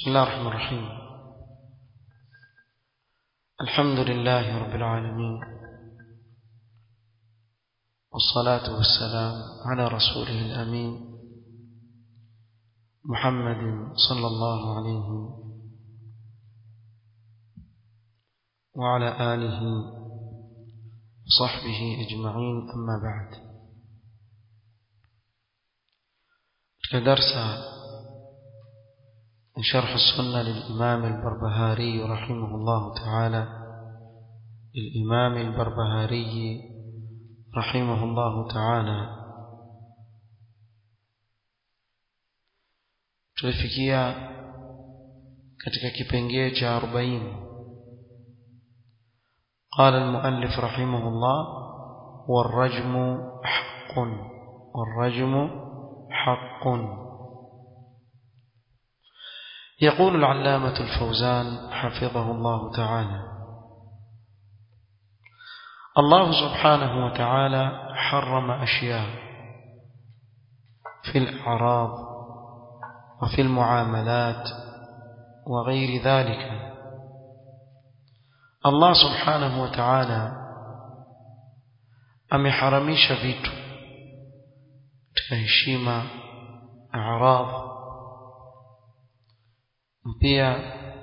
الله الرحمن الرحيم الحمد لله رب العالمين والصلاة والسلام على رسوله الأمين محمد صلى الله عليه وعلى آله وصحبه أجمعين أما بعد كدرس شرح السنة للإمام البربهاري رحمه الله تعالى للإمام البربهاري رحمه الله تعالى tulifikia katika kipengee cha 40 قال المؤلف رحمه الله والرجم حق والرجم حق يقول العلامة الفوزان حفظه الله تعالى الله سبحانه وتعالى حرم أشياء في الأعراض وفي المعاملات وغير ذلك الله سبحانه وتعالى ameharamisha vitu katika heshima a'rad pia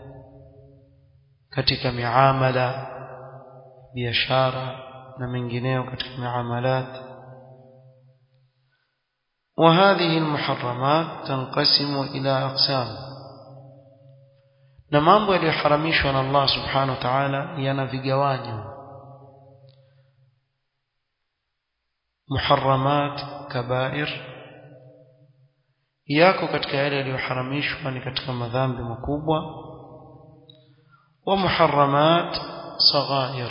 katika miamala biashara na mengineo katika miamalat وهذه المحرمات تنقسم إلى أقسام na mambo yaliyoharamishwa na Allah subhanahu wa ta'ala yana vigawanyo muharramat kabair yako katika yale yaliyoharamishwa ni katika madhambi makubwa wa muharramat saghair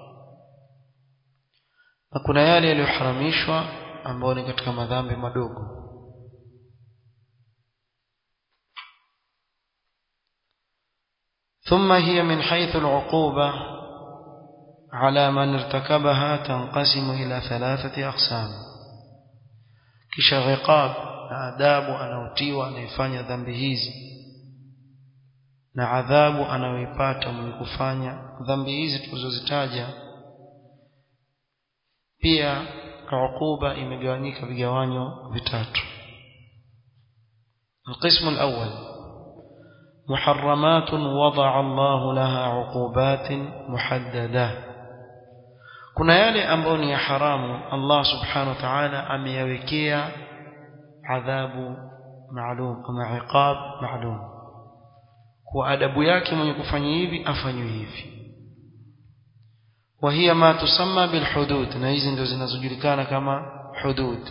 na kuna yale yaliyoharamishwa ambayo ni katika madhambi madogo ثم هي من حيث العقوبة على من ارتكبها تنقسم إلى ثلاثة أقسام كش غقاب na adabu anaotiwa anayefanya dhambi hizi na adhabu anayoipata mwenye kufanya dhambi hizi tulizozitaja pia ukuba imegawanyika vigawanyo vitatu القسم الأول محرمات وضع الله لها عقوبات محددة kuna yale ambayo ni ya haramu Allah subhanahu wa ta'ala ameyawekea adhabu maalum kama iqab maalum kwa adabu yake mwenye kufanya hivi afanywe hivi وهي ما تسمى بالحدود na hizi ndio zinazojulikana kama hudud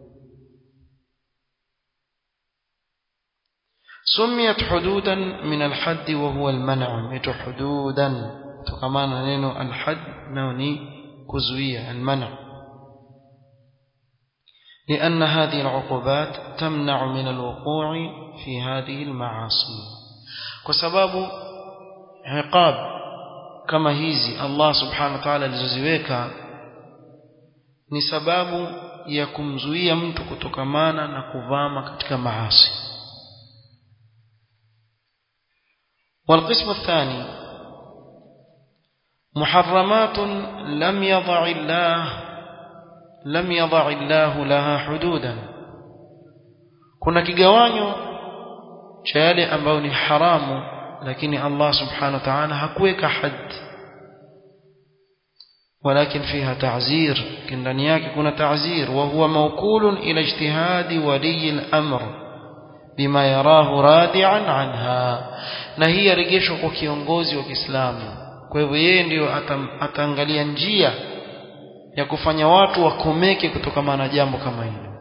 سميت حدودا من الحد وهو المنع ميت حدودا تكمان نينو الحد نوني كزوية المنع لأن هذه العقوبات تمنع من الوقوع في هذه المعاصي وسبب عقاب كما هيزي الله سبحانه وتعالى alizoziweka ni sababu ya kumzuia mtu kutokamana na kuvama katika maasi والقسم الثاني محرمات لم يضع الله لم يضع الله لها حدودا kuna kigawanyo cha yale ambayo ni haramu lakini Allah subhanahu wa ta'ala hakuweka had ولكن فيها تعزير ndani yake kuna ta'zir wa huwa mawkulun ila ijtihadi wali al-amr bima yarahu radi'an anha na hii yarejeshwa kwa kiongozi wa Kiislamu kwa hivyo yeye ndiyo ataangalia njia ya kufanya watu wakomeke kutokana na jambo kama hilo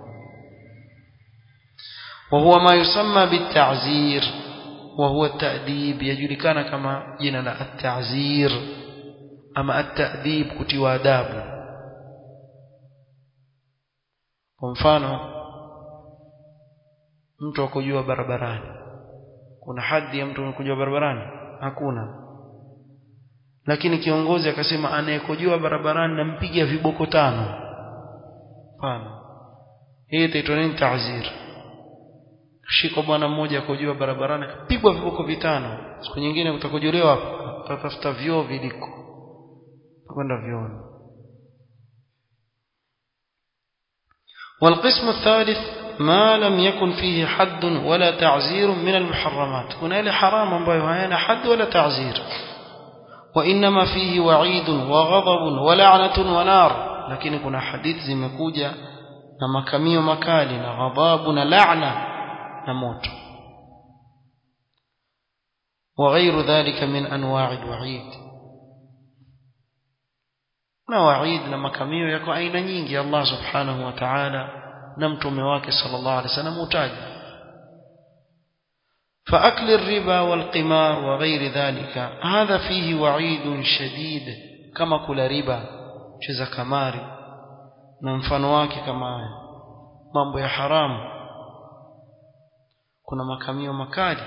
وهو ما يسمى بالتعزير وهو التأديب يجulikana kama jina la at-ta'zir ama at-ta'dib kutiwa adabu kwa mfano mtu akojua barabarani kuna hadhi ya mtu kujua barabarani hakuna lakini kiongozi akasema anayekojua barabarani nampiga viboko tano hapana hii itaitwa nini ta'zir shika bwana mmoja akojua barabarani akapigwa viboko vitano siku nyingine utakojolewa hapo utatafuta vyoo viliko kwenda vyoni والقسم الثالث ما لم يكن فيه حد ولا تعزير من المحرمات هنا إلى حرام ambayo hayana حد ولا تعزير وإنما فيه وعيد وغضب ولعنة ونار lakini kuna hadithi zimekuja na makamio makali na ghadhabu na laana na moto وغير ذلك من أنواع الوعيد na waid na makamio yako aina nyingi Allah subhanahu wa ta'ala na mtume wake sallallahu alaihi wasallam utaja فأكل الربا والقمار وغير ذلك هذا فيه وعيد شديد كما كل ربا cheza kamari na mfano wake kama haya mambo ya haramu kuna makamio makali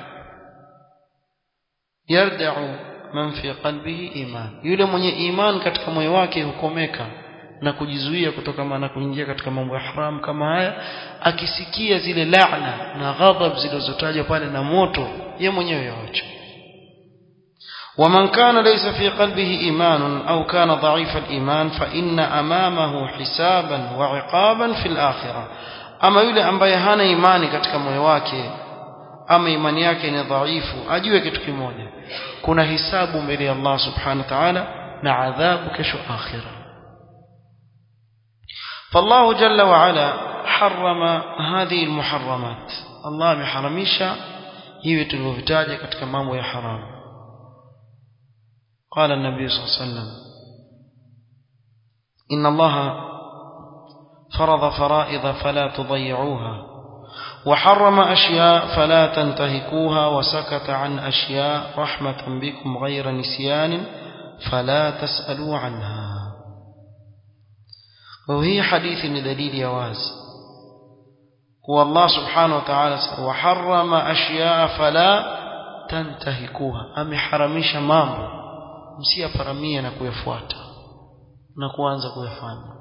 yarda'u man fi qalbihi iman yule mwenye iman katika moyo wake hukomeka na kujizuia kutokana na kuingia katika mambo ya haram kama haya akisikia zile laana na ghadhab zilizotajwa pale na moto ye mwenyewe yaacha ومن كان ليس في قلبه إيمان أو كان ضعيف الإيمان فإن أمامه حسابا وعقابا في الآخرة أما يولي أمباye hana imani katika moyo wake ama imani yake ni dhaifu ajue kitu kimoja kuna hisabu mbele ya Allah subhanahu wa ta'ala na adhabu kesho akhira فالله جل وعلا حرم هذه المحرمات الله محرمisha hivi tulivyovitaja katika mambo ya haramu قال النبي صلى الله عليه وسلم إن الله فرض فرائض فلا تضيعوها وحرم أشياء فلا تنتهكوها وسكت عن أشياء رحمة بكم غير نسيان فلا تسألوا عنها وهي حديث دليل يواز هو الله سبحانه وتعالى وحرم أشياء فلا تنتهكوها أم حرميش مامو msiyaparamie na kuyafuata na kuanza kuyafanya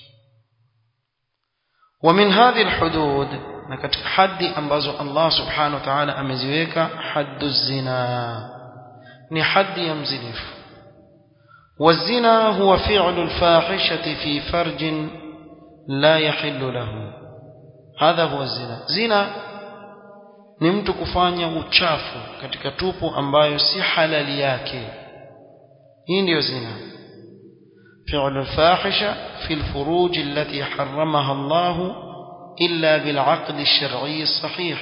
ومن هذه الحدود na katika haddi ambazo Allah subhanahu wa ta'ala ameziweka haddu zina ni haddi ya mzinifu والزنا هو فعل الفاحشة في فرج لا يحل له هذا هو الزنا زنا ni mtu kufanya uchafu katika tupu ambayo si halali yake hii ndiyo zina فعل الفاحشة في الفروج التي حرمها الله إلا بالعقد الشرعي الصحيح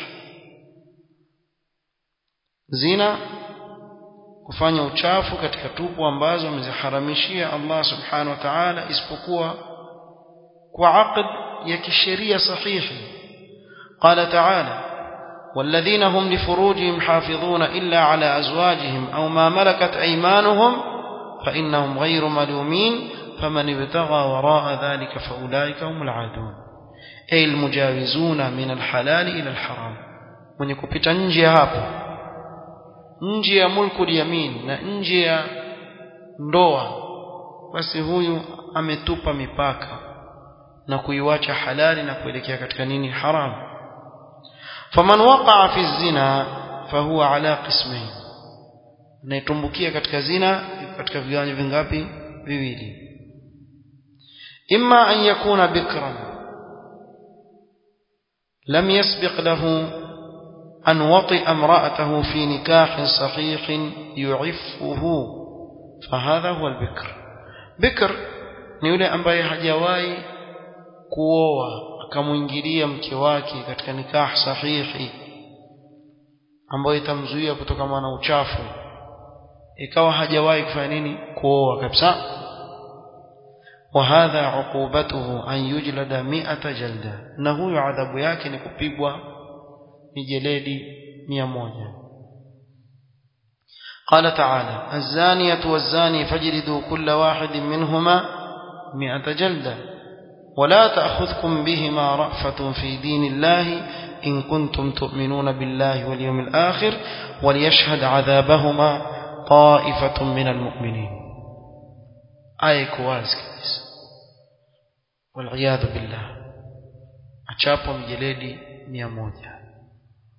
زنا kufanya uchafu katika tupu ambazo ameziharamishia Allah subhanahu wa ta'ala isipokuwa kwa aqd ya kisheria sahihi qala ta'ala والذين هم لفروجهم حافظون إلا على أزواجهم أو ما ملكت أيمانهم فإنهم غير ملومين فمن ابتغى وراء ذلك فأولئك هم العادون أي المجاوزون من الحلال إلى الحرام من يكبت نجي هابو nje ya mulku yamin na nje ya ndoa basi huyu ametupa mipaka na kuiwacha halali na kuelekea katika nini haram faman waqa'a fi zina fahuwa ala qismain anayetumbukia katika zina katika viwanjo vingapi viwili imma an yakuna bikran lam yasbiq lahu أن وطئ امرأته في نكاح صحيح يعفه فهذا هو البكر بكر ni yule ambaye hajawahi kuoa akamwingilia mke wake katika nikah sahihi ambayo itamzuia kutokana na uchafu ikawa hajawahi kufanya nini kuoa kabisa وهذا عقوبته أن يجلد مئة جلدة na huyo adhabu yake ni kupigwa mijeledi mia moja قال تعالى الزانية والزاني فاجلدوا كل واحد منهما مئة جلدة ولا تأخذكم بهما رأفة في دين الله إن كنتم تؤمنون بالله واليوم الآخر وليشهد عذابهما طائفة من المؤمنين آية كواز والعياذ بالله أشابوا مجلدي مئة موجة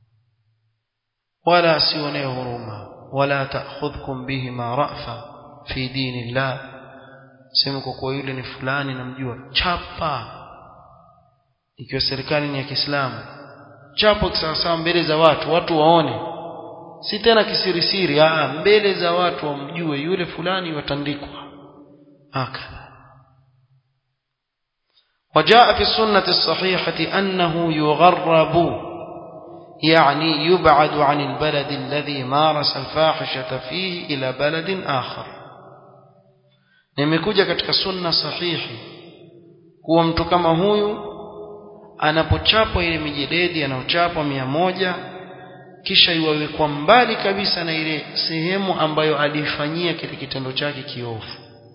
wala asione huruma wala ta'khudhukum bihima ra'fa fi dinillah sema kwa kuwa yule ni fulani namjua chapa ikiwa serikali ni ya Kiislamu chapo kisawasawa mbele za watu watu waone si tena kisirisiri ah mbele za watu wamjue yule fulani watandikwa hakadha وجاء في السنة الصحيحة أنه يغرب يعني يبعد عن البلد الذي مارس الفاحشة فيه إلى بلد آخر nimekuja katika sunna sahihi kuwa mtu kama huyu anapochapwa ile mijededi anaochapwa mia moja kisha iwawekwa mbali kabisa na ile sehemu ambayo alifanyia kile kitendo chake kiovu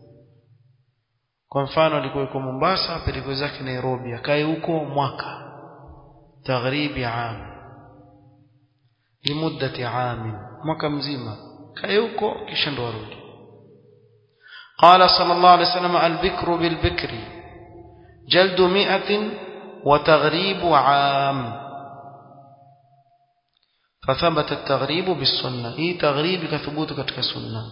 kwa mfano alikuwa yuko Mombasa apelekwe zake Nairobi akae huko mwaka taghribi am limuddati amin mwaka mzima kae huko kisha ndo arudi قال صلى الله عليه وسلم البكر بالبكر جلد مئة وتغريب عام فثبت التغريب بالسنة هي تغريب كثبوت كتك سنة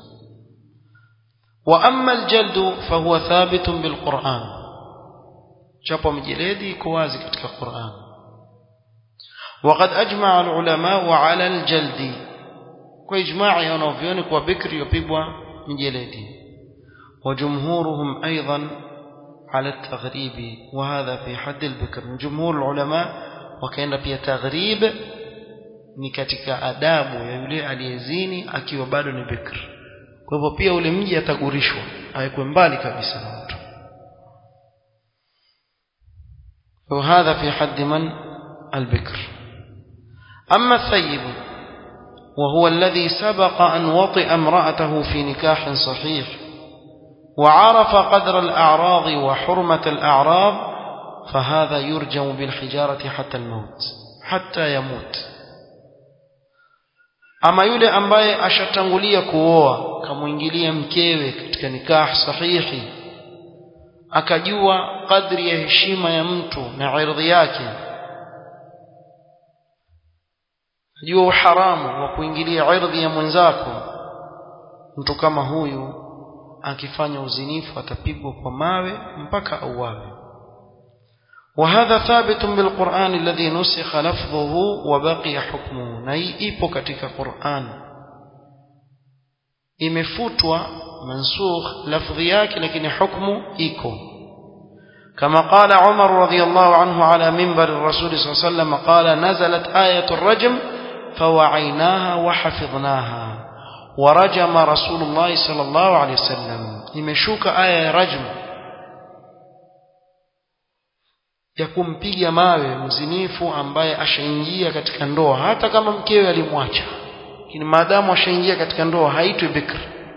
وأما الجلد فهو ثابت بالقرآن شابو مجلدي كوازي كتك القرآن وقد أجمع العلماء على الجلد وإجماع ينوفيونك وبكر يبيبوا مجلدي وجمهورهم أيضا على التغريب وهذا في حد البكر من جمهور العلماء وكان pia تغريب ni katika adabu ya yule aliyezini akiwa bado ni bikr kwa hivyo pia ule mji atagurishwa awekwe mbali kabisa na mtu وهذا في حد من البكر أما الثيب وهو الذي سبق أن وطئ امرأته في نكاح صحيح وعرف قدر الأعراض وحرمة الأعراض فهذا يرجم بالحجارة حتى الموت حتى يموت ama yule ambaye ashatangulia kuoa kamuingilia mkewe katika nikah sahihi akajua kadri ya heshima ya mtu na ardhi yake ajua uharamu wa kuingilia ardhi ya mwenzako mtu kama huyu akifanya uzinifu atapigwa kwa mawe mpaka auawe وهذا ثابت بالقرآن الذي نسخ لفظه وبقي حكمه ناي ipo katika Qur'an imefutwa mansukh lafdhi yake lakini hukmu iko كما قال عمر رضي الله عنه على منبر الرسول صلى الله عليه وسلم قال نزلت آية الرجم فوعيناها وحفظناها ورجم رسول الله صلى الله عليه وسلم imeshuka aya ya rajm ya kumpiga mawe mzinifu ambaye ashaingia katika ndoa hata kama mkewe alimwacha lakini maadamu ashaingia katika ndoa haitwi bikr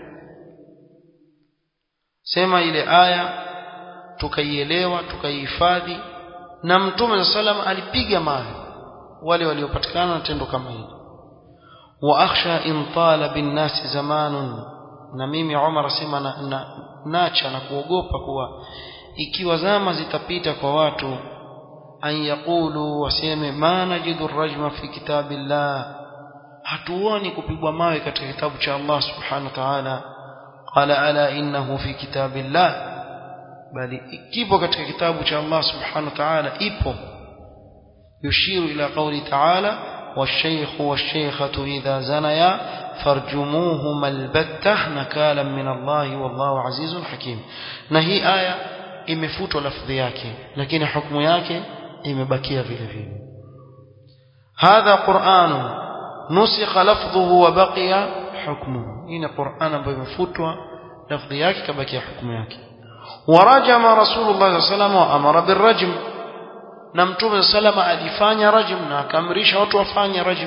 sema ile aya tukaielewa tukaihifadhi na mtume sallam alipiga mawe wale waliopatikana na tendo kama hili wa akhsha in tala bin nasi zamanun na mimi Umar asema na, na, nacha na kuogopa kuwa ikiwa zama zitapita kwa watu an yaqulu waseme ma najidu rajma fi kitabillah hatuoni kupigwa mawe katika kitabu cha Allah subhanahu wa ta'ala qala ala innahu fi kitabillah bali kipo katika kitabu cha Allah subhanahu wa ta'ala ipo yushiru ila qawli ta'ala والشيخ والشيخة إذا زنيا فارجموهما البتة نكالا من الله والله عزيز حكيم نهي آية imefutwa lafdhi yake lakini hukumu yake imebakia vile vile hadha qur'an nusikha lafdhuhu wa baqiya hukmuhu ina qur'an ambayo imefutwa lafdhi yake kabakia hukumu yake warajama rasulullah sallallahu alaihi wasallam wa amara birrajm na mtume salama alifanya rajm na akamrisha watu wafanye rajm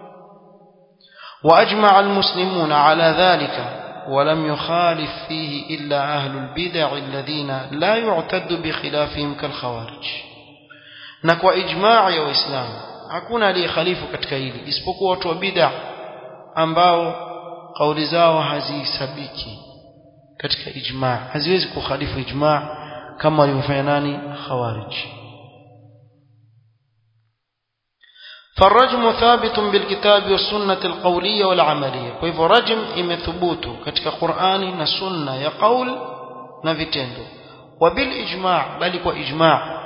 واجمع المسلمون على ذلك ولم يخالف فيه إلا أهل البدع الذين لا يعتد بخلافهم كالخوارج نكوى إجماع يا إسلام hakuna aliyehalifu katika hili isipokuwa watu wa bid'a ambao kauli zao hazihesabiki katika ijma haziwezi kukhalifu ijma kama walivyofanya nani khawarij فالرجم ثابت بالكتاب والسنة القولية والعملية فإذا رجم إمثبوت كتك قرآن نسنة يقول نفتندو وبالإجماع بل وإجماع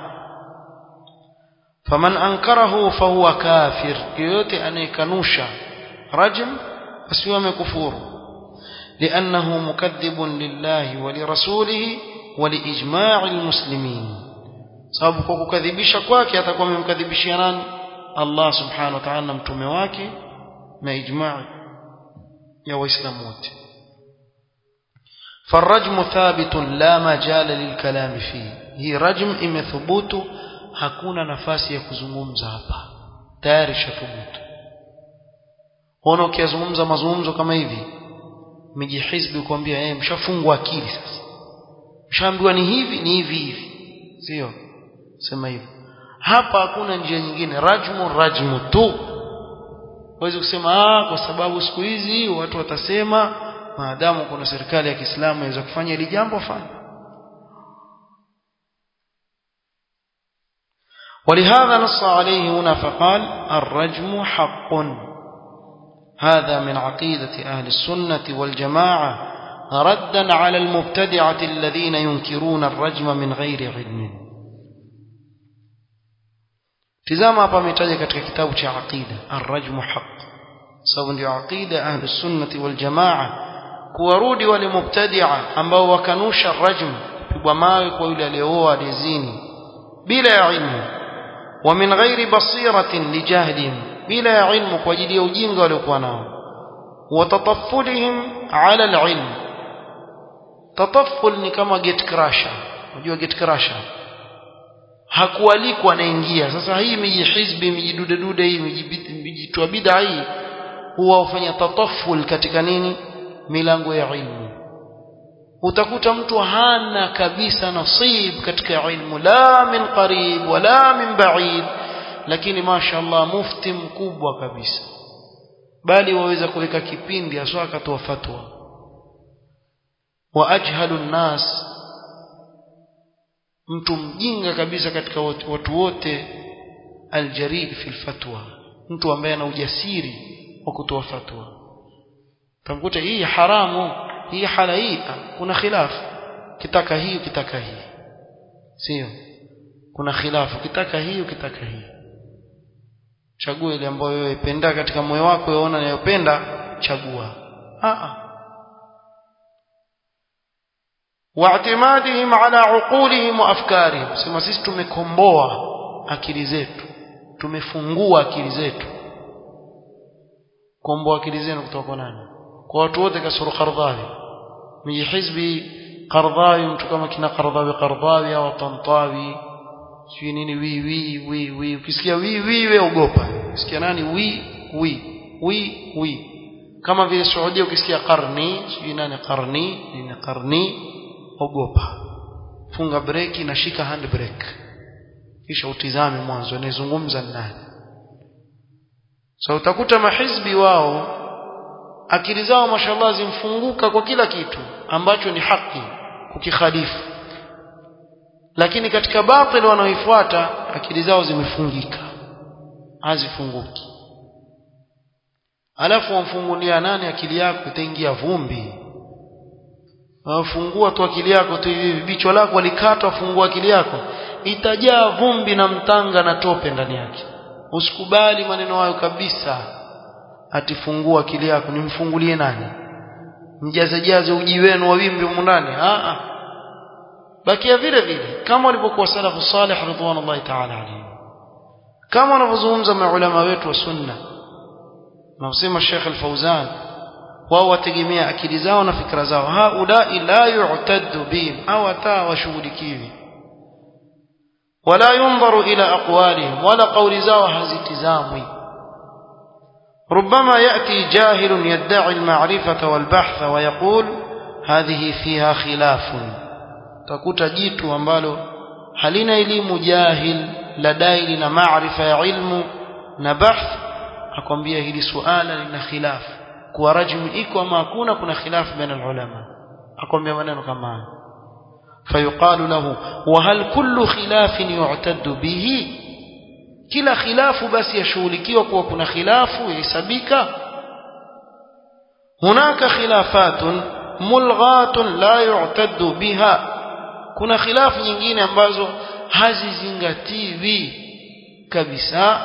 فمن أنكره فهو كافر يوتي أن يكنوش رجم فسيوم كفور لأنه مكذب لله ولرسوله ولإجماع المسلمين sababu kwa kukadhibisha kwake atakuwa amemkadhibishia nani Allah subhanahu wa ta'ala na mtume wake na ijma' ya waislamu wote فالرجم ثابت لا مجال للكلام فيه هي رجم imethubutu hakuna nafasi ya kuzungumza hapa tayari shathubutu ona ukizungumza mazungumzo kama hivi miji hizbi kuambia yeye mshafungwa akili sasa mshaambiwa ni hivi ni hivi hivi sio sema hivyo hapa hakuna njia nyingine rajmu rajmu tu huwezi kusema ah kwa sababu siku hizi watu watasema maadamu kuna serikali ya Kiislamu inaweza kufanya hili jambo fanya ولهذا نص عليه هنا فقال الرجم حق هذا من عقيدة أهل السنة والجماعة ردا على المبتدعة الذين ينكرون الرجم من غير علم tizama hapa ametaja katika kitabu cha aqida arrajmu haq sababu ndio aqida ahli sunnati wal jamaa kuwarudi wale mubtadia ambao wakanusha rajm kupigwa mawe kwa yule aliyooa aliyezini bila ya ilmu wa min ghairi basiratin lijahlihim bila ya ilmu kwa ajili ya ujinga waliokuwa nao wa tataffulihim ala alilm tatafful ni kama gate crusher unajua gate crusher hakualikwa anaingia sasa hii miji hizbi miji dude dude hii miji twa bid'a hii huwa hufanya tataful katika nini milango ya ilmu utakuta mtu hana kabisa nasib katika ilmu la min qarib wala min ba'id lakini mashaallah mufti mkubwa kabisa bali waweza kuweka kipindi aswa akatoa fatwa wa ajhalu nnas mtu mjinga kabisa katika watu wote aljarid fi fatwa mtu ambaye ana ujasiri wa kutoa fatwa tamkuta hii haramu hii halai kuna khilafu kitaka hii kitaka hii sio kuna khilafu kitaka hii ukitaka hii chagua ile ambayo wewe penda katika moyo wako unaona unayopenda chagua a a واعتمادهم على عقولهم وافكارهم sema sisi tumekomboa akili zetu tumefungua akili zetu komboa akili zenu kutoka kwa nani kwa watu wote kasuru qardhawi miji hizbi qardhawi mtu kama kina qardhawi qardhawi au tantawi sio nini wi wi wi wi ukisikia wi wi we ogopa ukisikia nani wi wi wi wi kama vile Saudia ukisikia qarni sio nani qarni nini qarni ogopa funga breki na shika hand brake kisha utizame mwanzo anayezungumza nani so utakuta mahizbi wao akili zao mashallah zimfunguka kwa kila kitu ambacho ni haki kukikhalifu lakini katika batil wanaoifuata akili zao zimefungika hazifunguki alafu wamfungulia nani akili yako itaingia vumbi fungua tu akili yako tu hivi bicho lako walikatwa fungua akili yako itajaa vumbi na mtanga na tope ndani yake usikubali maneno hayo kabisa atifungua akili yako nimfungulie nani mjaze jaze uji wenu wa wimbi humu ndani a a bakia vile vile kama walivyokuwa salafu salih ridwanullahi ta'ala alayhi kama wanavyozungumza maulama wetu wa sunna na usema Sheikh Al-Fauzan wao wategemea akili zao na fikra zao haulai la yu'taddu bihim au hata washughulikiwi wala yunzaru ila aqwalihim wala qawli zao hazitizamwi ربما يأتي جاهل يدعي المعرفة والبحث ويقول هذه فيها خلاف تكوت جيت ambalo halina elimu jahil ladai lina maarifa ya ilmu na bahth akwambia hili suala lina khilafu kuwa rajmu iko ama hakuna kuna khilafu baina ulama akwambia maneno kama haya fayuqalu lahu wa hal kullu khilafin yu'taddu bihi kila khilafu basi yashughulikiwa kuwa kuna khilafu yahesabika hunaka khilafatun mulghatun la yu'taddu biha kuna khilafu nyingine ambazo hazizingatiwi kabisa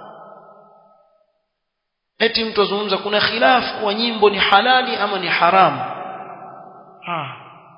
eti mtu azungumza kuna khilafu wa nyimbo ni halali ama ni haramu ah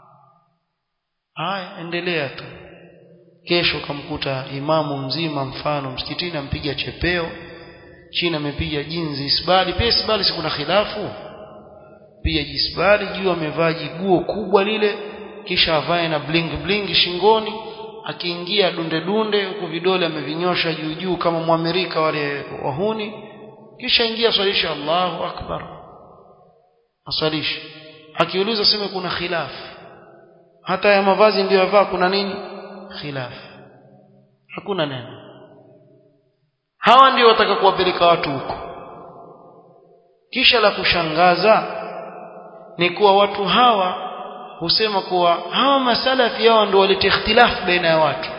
haya endelea tu kesho kamkuta imamu mzima mfano msikitini ampiga chepeo chini amepiga jinzi isbali pia isbali si kuna khilafu pia jisbali juu amevaa jiguo kubwa lile kisha avae na bling bling shingoni akiingia dunde dunde huku vidole amevinyosha juu juu kama mwamerika wale wahuni kisha ingia swalisha Allahu akbar aswalisha akiuliza sema kuna khilaf hata ya mavazi ndio yavaa kuna nini khilaf hakuna neno hawa ndio wataka kuwapeleka watu huko kisha la kushangaza ni kuwa watu hawa husema kuwa hawa masalafi hawa ndio waleta ikhtilaf baina ya watu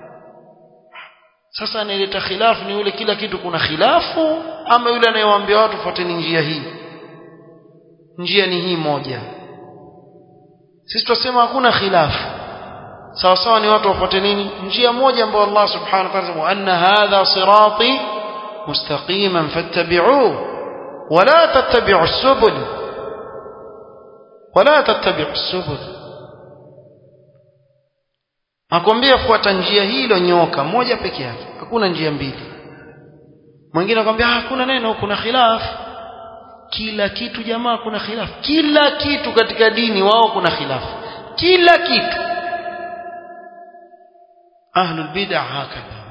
sasa anayeleta khilafu ni yule kila kitu kuna khilafu ama yule anayewaambia watu fuateni njia hii njia ni hii moja sisi tunasema hakuna khilafu sawa sawa ni watu wafuate nini njia moja ambayo Allah subhanahu wa ta'ala anasema anna hadha sirati mustaqiman fattabi'uhu wala tattabi'u subul wala tattabi'u subul akwambia fuata njia hilo nyoka moja peke yake hakuna njia mbili mwingine akwambia hakuna neno kuna khilaf kila kitu jamaa kuna khilaf kila kitu katika dini wao kuna khilaf kila kitu ahlul bid'ah hakadha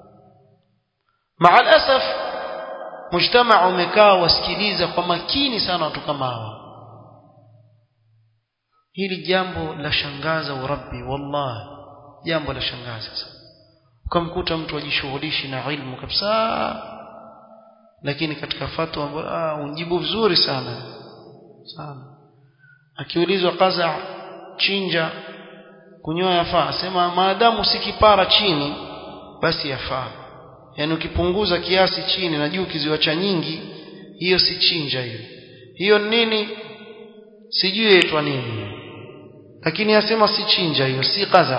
مع الاسف mujtamaa umekaa wasikiliza kwa makini sana watu kama hawa hili jambo la shangaza urabbi wallahi jambo la shangaza ukamkuta mtu ajishughulishi na ilmu kabisa lakini katika fatwa ah unjibu vizuri sana sana akiulizwa kaza chinja kunyoa yafaa sema maadamu si kipara chini basi yafaa yani ukipunguza kiasi chini na juu kiziwacha nyingi hiyo si chinja hiyo hiyo nini sijui yaitwa nini lakini yasema si chinja hiyo si kaza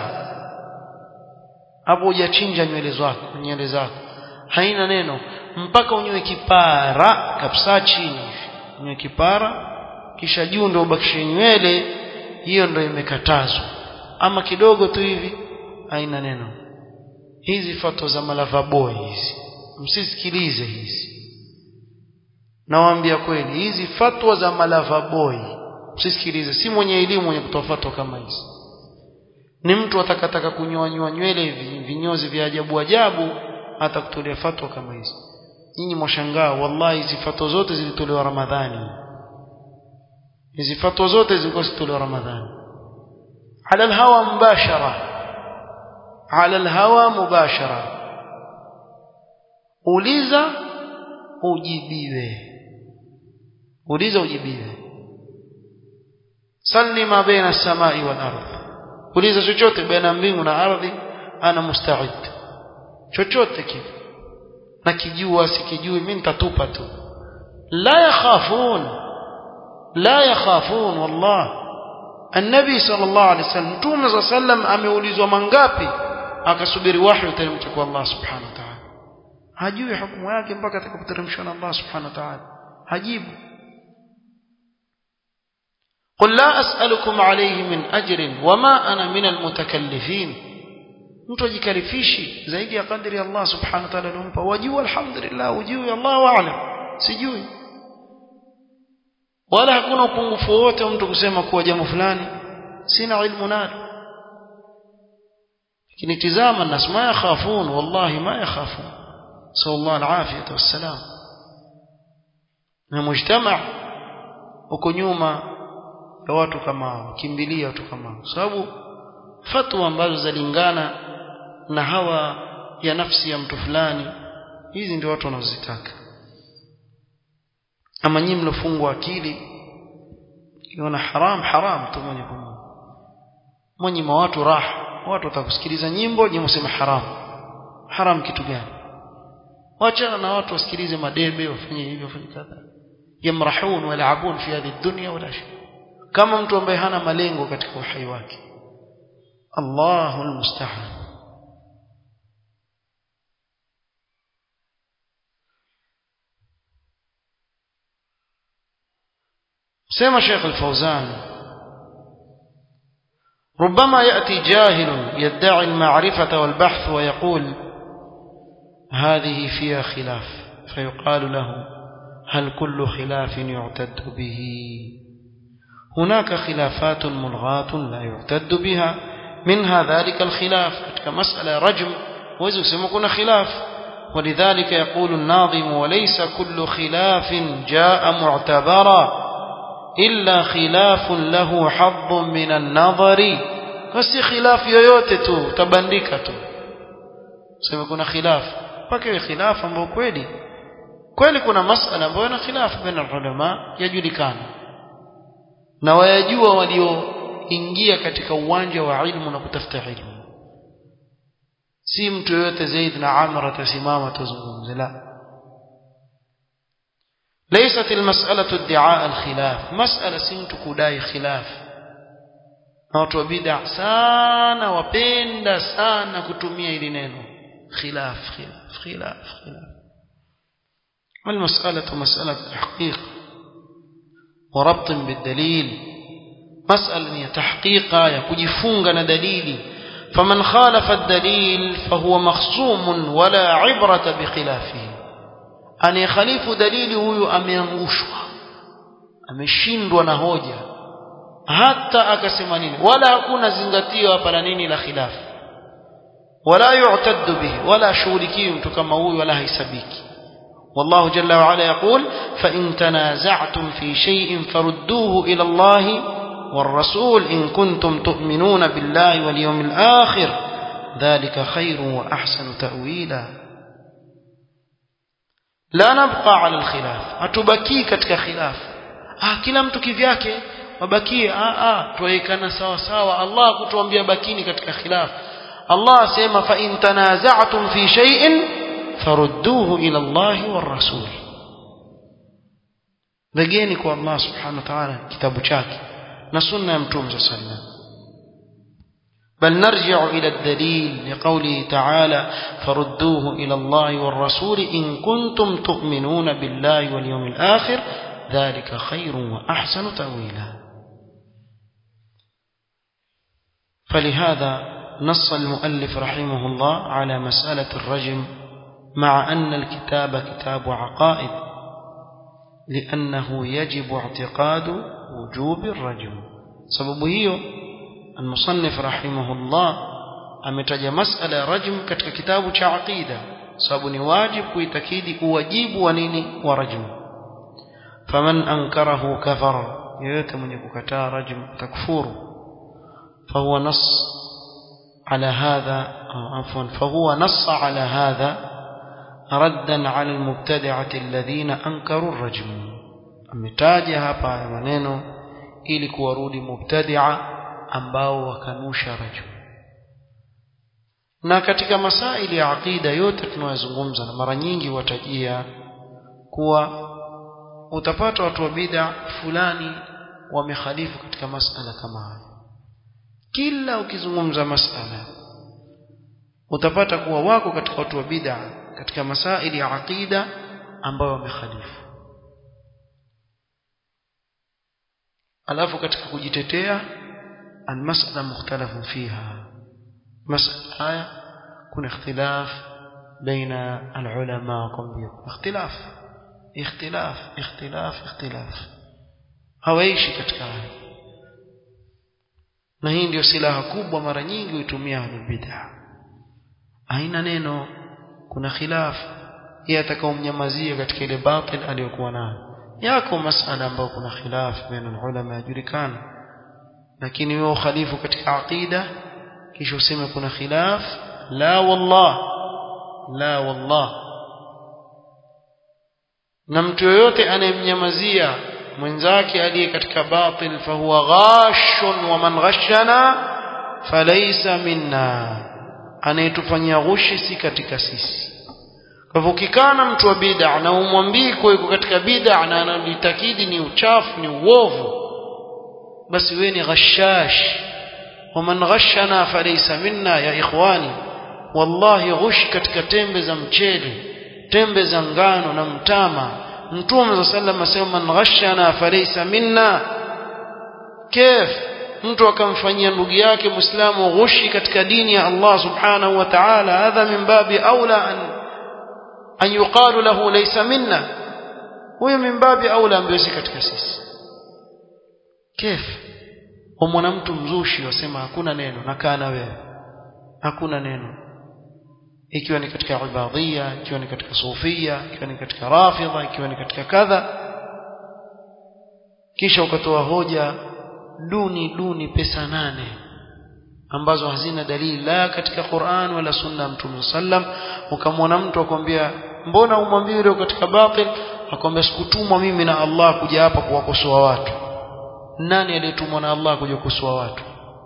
hapo hujachinja nywele zako nywele zako haina neno mpaka unyoe kipara kabisa chini unyoe kipara kisha juu ndio ubakishe nywele hiyo ndio imekatazwa ama kidogo tu hivi haina neno hizi fatwa za malava boy hizi msisikilize hizi nawaambia kweli hizi fatwa za malava boy msisikilize si mwenye elimu mwenye kutoa fatwa kama hizi ni mtu atakataka kunyoanywa nywele vinyozi vya ajabu ajabu atakutolea fatwa kama hizi nyinyi mwashangaa wallahi hizi fatwa zote zilitolewa ramadhani hizi fatwa zote zilikuwa zilitolewa ramadhani على الهوى مباشرة على الهوى مباشرة uliza ujibiwe uliza ujibiwe salli ma baina samai wal ardh uliza chochote baina mbingu na ardhi ana musta'id chochote kile na kijua sikijui mimi nitatupa tu la yakhafun la yakhafun wallahi النبي صلى الله عليه وسلم متوم صلى الله عليه وسلم ameulizwa mangapi akasubiri wahyi uteremke kwa Allah subhanahu wa ta'ala hajui hukumu yake mpaka atakapoteremshwa na Allah subhanahu wa ta'ala hajibu قل لا أسألكم عليه من أجر وما أنا من المتكلفين mtu ajikarifishi zaidi ya kadri Allah subhanahu wa ta'ala alompa wajua alhamdulillah wajui Allah a'lam sijui wala hakuna upungufu wote mtu kusema kuwa jambo fulani sina ilmu nalo lakini tizama nas ma yakhafun wallahi ma yakhafun sallallahu alafiyata wassalam na mujtama uko nyuma ya watu kama hao kimbilia watu kama hao sababu fatwa ambazo zalingana na hawa ya nafsi ya mtu fulani hizi ndio watu wanazozitaka ama nyinyi mlofungwa akili kiona haram haram tu mwenye kumwona mwenye watu raha watu watakusikiliza nyimbo nyinyi msema haram haram kitu gani wachana na watu wasikilize madebe wafanye hivyo wafanye kadha yamrahun walabun fi hadhihi dunya wala shay kama mtu ambaye hana malengo katika uhai wake Allahu almusta'an سمع شيخ الفوزان ربما يأتي جاهل يدعي المعرفة والبحث ويقول هذه فيها خلاف فيقال له هل كل خلاف يعتد به هناك خلافات ملغاة لا يعتد بها منها ذلك الخلاف كمسألة رجم ويزوسمكنا خلاف ولذلك يقول الناظم وليس كل خلاف جاء معتبرا إلا خلاف له حظ من النظر basi khilaf yoyote tu tabandika tu sema kuna khilaf mpaka iwe khilaf ambayo kweli kweli kuna masala ambayo na khilaf baina ulama yajulikana na wayajua walioingia katika uwanja wa ilmu na kutafuta ilmu si mtu yoyote Zaid na Amr atasimama tuzungumze la ليست المسألة ادعاء الخلاف مسألة سمت كداي خلاف na watu wa bid'a sana wapenda sana kutumia hili neno khilaf khilaf khilaf khilaf والمسألة مسألة تحقيق وربط بالدليل مسألة تحقيق يكجفونغ دليل فمن خالف الدليل فهو مخصوم ولا عبرة بخلافه أن يخالف دليل هو أميانغشوا ameshindwa na hoja hata akasema nini wala hakuna zingatio hapa la nini la khilafu wala yu'taddu bihi wala shughulikiwi mtu kama huyu wala haisabiki والله جل وعلا يقول فإن تنازعتم في شيء فردوه إلى الله والرسول إن كنتم تؤمنون بالله واليوم الآخر ذلك خير وأحسن تأويلا لا نبقى على الخلاف أتبكي كتك خلاف آه كلا mtu kivyake wabakie ah ah tuwekana sawa sawa Allah kutuambia bakini katika khilaf Allah asema fa in tanaza'tum fi shay'in farudduhu ila Allah war rasul rejeni kwa Allah subhanahu wa ta'ala kitabu chake na sunna ya mtume sallallahu بل نرجع إلى الدليل لقوله تعالى فردوه إلى الله والرسول إن كنتم تؤمنون بالله واليوم الآخر ذلك خير وأحسن تأويلا فلهذا نص المؤلف رحمه الله على مسألة الرجم مع أن الكتاب كتاب عقائد لأنه يجب اعتقاد وجوب الرجم سبب هي المصنف رحمه الله ametaja masala ya rajm katika kitabu cha aqida sababu ni wajibu kuitakidi uwajibu wa nini wa rajm faman ankarahu kafara yeyote mwenye kukataa rajm takfuru fahuwa nas على هذا عفوا فهو نص على هذا ردا على المبتدعة الذين أنكروا الرجم ametaja hapa haya maneno ili kuwarudi mubtadia ambao wakanusha rajm na katika masaili ya aqida yote tunayozungumza na mara nyingi watajia kuwa utapata watu wa bid'a fulani wamekhalifu katika masala kama haya kila ukizungumza masala utapata kuwa wako katika watu wa bid'a katika masaili ya aqida ambayo wamekhalifu alafu katika kujitetea almasala mukhtalafun fiha masala haya kuna ikhtilaf baina alulama kwambia ikhtilaf ikhtilaf ikhtilaf ikhtilaf hawaishi katika haya na hii ndio silaha kubwa mara nyingi huitumia ahlul bid'ah haina neno kuna khilaf yeye atakaomnyamazia katika ile batil aliyokuwa nayo yako masala ambayo kuna khilaf baina ulama yajulikana lakini wewe ukhalifu katika aqida kisha useme kuna khilaf la wallah la wallah na mtu yoyote anayemnyamazia mwenzake aliye katika batil fahuwa ghashun wa man ghashana falaysa minna anayetufanyia ghushi si katika sisi kwa hivyo ukikaa na mtu wa bid'a na umwambii kwa yuko katika bid'a na analitakidi ni uchafu ni uovu basi wewe ni ghashash waman ghashana falaysa minna ya ikhwani wallahi ghush katika tembe za mchele tembe za ngano na mtama mtume za sallam asema man ghashana falaysa minna kif mtu akamfanyia ndugu yake muislamu ghushi katika dini ya Allah subhanahu wa ta'ala hadha min babi aula an an yuqalu lahu laysa minna huyo min babi aula ambaye si katika sisi kif umwana mtu mzushi wasema hakuna neno nakaa na wewe hakuna neno ikiwa ni katika ibadhia ikiwa ni katika sufia ikiwa ni katika rafidha ikiwa ni katika kadha kisha ukatoa hoja duni duni pesa nane ambazo hazina dalili la katika Qur'an wala sunna ya Mtume sallam ukamwona mtu akwambia mbona umwambie yule katika batil akwambia sikutumwa mimi na Allah kuja hapa kuwakosoa watu nani aliyetumwa na Allah kuja kukosoa watu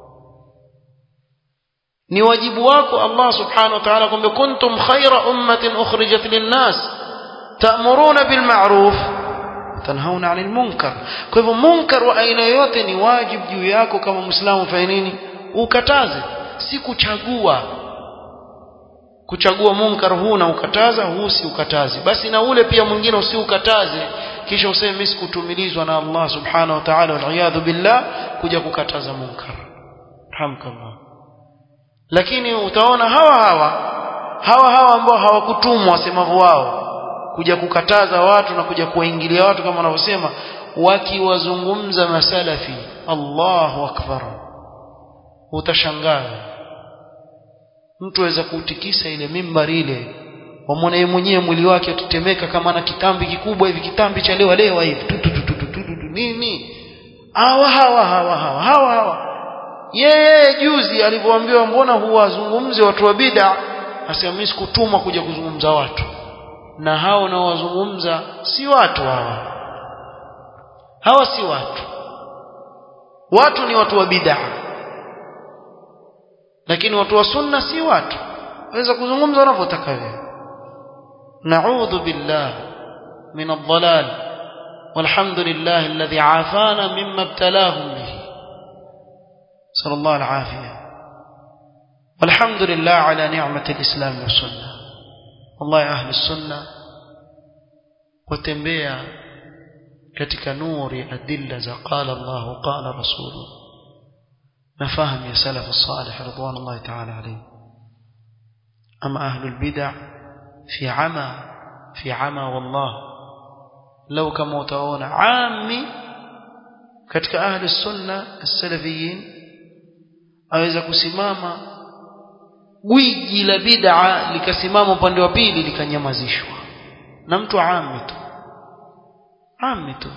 ni wajibu wako Allah subhanahu wa ta'ala kwamba kuntum khayra ummatin ukhrijat linnas ta'muruna bil ma'ruf tanhauna 'anil munkar kwa hivyo munkar wa aina yote ni wajibu juu yako kama muislamu fanya nini ukataze si kuchagua kuchagua munkar huu na ukataza huu si ukatazi basi na ule pia mwingine usiukataze kisha useme mimi sikutumilizwa na Allah subhanahu wa ta'ala wal billah kuja kukataza munkar hamkallah lakini utaona hawa hawa hawa hawa ambao hawakutumwa wasemavyo wao kuja kukataza watu na kuja kuwaingilia watu kama wanavyosema wakiwazungumza masalafi Allahu akbar utashangaa mtu aweza kuutikisa ile mimbari ile wamwona yeye mwenyewe mwili wake utetemeka kama na kitambi kikubwa hivi kitambi cha lewa lewa hivi tu tu tu tu tu nini hawa hawa hawa hawa hawa hawa yeye juzi alivyoambiwa mbona huwazungumzi watu wa bid'a asema mimi sikutumwa kuja kuzungumza watu na hao na wazungumza si watu hawa hawa si watu watu ni watu wa bid'a lakini watu wa sunna si watu waweza kuzungumza wanavyotaka wewe na'udhu billah min ad-dhalal والحمد لله الذي عافانا مما ابتلاهم به صلى الله العافية والحمد لله على نعمة الإسلام والسنة والله أهل السنة وتنبيا katika nuri adilla za qala Allah qala rasul nafahamu ya salaf salih ridwanullahi ta'ala alayhi ama ahlul bid'ah fi ama fi ama wallah law kama utaona ami katika ahli sunna as-salafiyin aweza kusimama gwiji la bid'a likasimama upande wa pili likanyamazishwa na mtu ami tu ami tu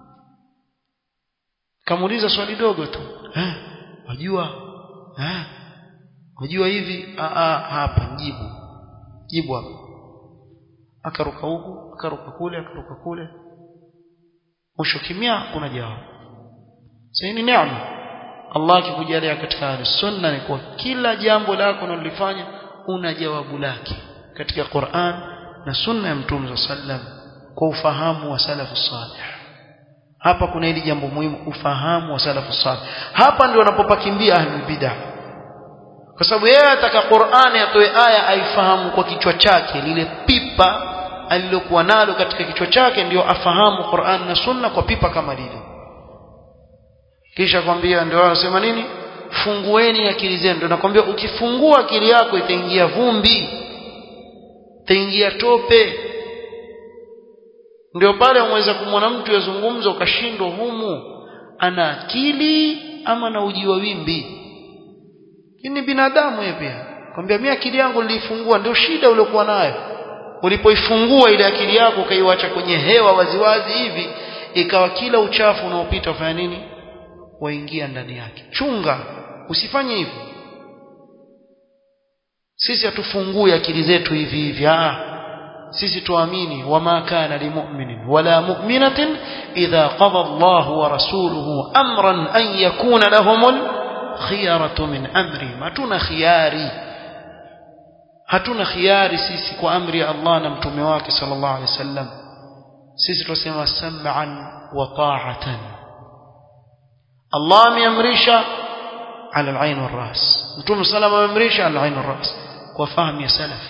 kamuuliza swali dogo tu eh wajua eh wajua hivi a a hapa jibu jibu hapa akaruka huku akaruka kule akaruka kule mwisho kimya kuna jawabu sasa ni neema Allah akikujalia katika sunna ni kwa kila jambo lako unalofanya una jawabu lake katika Qur'an na sunna ya Mtume sallam kwa ufahamu wa salafu salih hapa kuna hili jambo muhimu ufahamu wa salafu salih hapa ndio wanapopakimbia ahlul bid'ah kwa sababu yeye ataka Qur'ani atoe aya aifahamu kwa kichwa chake lile pipa alilokuwa nalo katika kichwa chake ndio afahamu Qur'an na sunna kwa pipa kama lile kisha kwambia ndio wanasema nini fungueni akili zenu ndio nakwambia ukifungua akili yako itaingia vumbi itaingia tope ndio pale unaweza kumwona mtu yazungumza ukashindwa humu ana akili ama na uji wa wimbi ni binadamu yeye pia kwambia mimi akili yangu nilifungua ndio shida uliokuwa nayo ulipoifungua ile akili yako ukaiwacha kwenye hewa waziwazi hivi ikawa kila uchafu unaopita ufanya nini waingia ndani yake chunga usifanye hivyo sisi hatufungue akili zetu hivi hivi ah sisi tuamini wama kana limu'minin wala mu'minatin idha qada Allah wa rasuluhu amran an yakuna lahumul khiyaratu min amri matuna khiyari hatuna khiari sisi kwa amri ya Allah na mtume wake sallallahu alaihi wasallam sisi tunasema sam'an wa ta'atan Allah ameamrisha ala al-ain wal-ras mtume sallallahu ameamrisha ala al-ain wal-ras kwa fahamu ya salaf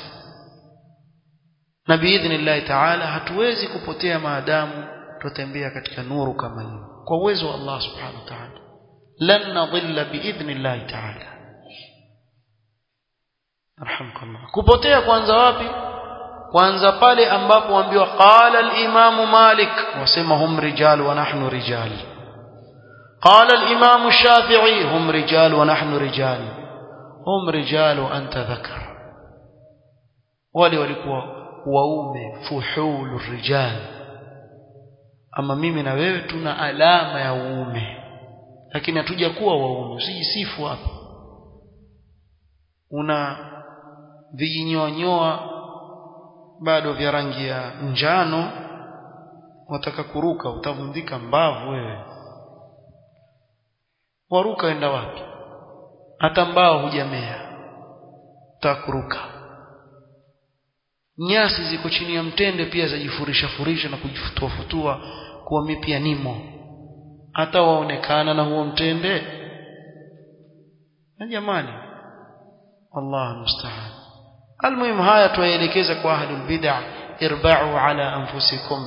na biidhnillah ta'ala hatuwezi kupotea maadamu tutembea katika nuru kama hiyo kwa uwezo wa Allah subhanahu wa ta'ala lan nadhilla biidhnillah ta'ala arhamkallah kupotea kwanza wapi kwanza pale ambapo waambiwa qala al-imam malik wasema hum rijal wa nahnu rijal qala al-imam shafi'i hum rijal wa nahnu rijal hum rijal wa anta dhakar wale walikuwa waume fuhulu rijal ama mimi na wewe tuna alama ya uume lakini hatuja kuwa waume usijisifu hapa una vijinyonyoa bado vya rangi ya njano wataka kuruka utavundika mbavu wewe waruka enda wapi hata mbao hujamea utakuruka nyasi ziko chini ya mtende pia zajifurisha furisha na kujifutua futua kuwa mimi pia nimo hata waonekana na huo mtende na jamani Allah musta'an almuhim haya tuyaelekeza kwa ahlul bid'ah irba'u ala anfusikum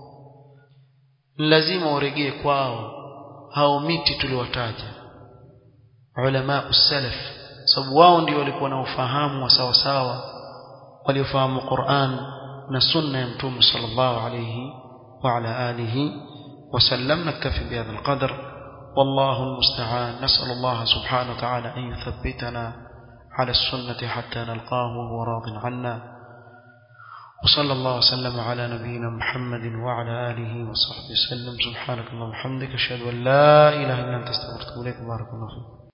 lazima uregee kwao hao miti tuliwataja ulama salaf sababu wao ndio walikuwa na ufahamu wa sawa sawa waliofahamu Qur'an na sunna ya mtume sallallahu alayhi wa ala alihi وسلم نكتفي بهذا القدر والله المستعان نسأل الله سبحانه وتعالى أن يثبتنا على السنة حتى نلقاه وهو راض عنا وصلى الله وسلم على نبينا محمد وعلى آله وصحبه وسلم سبحانك اللهم وبحمدك أشهد أن لا إله إلا أنت استغفرك إليك بارك الله فيك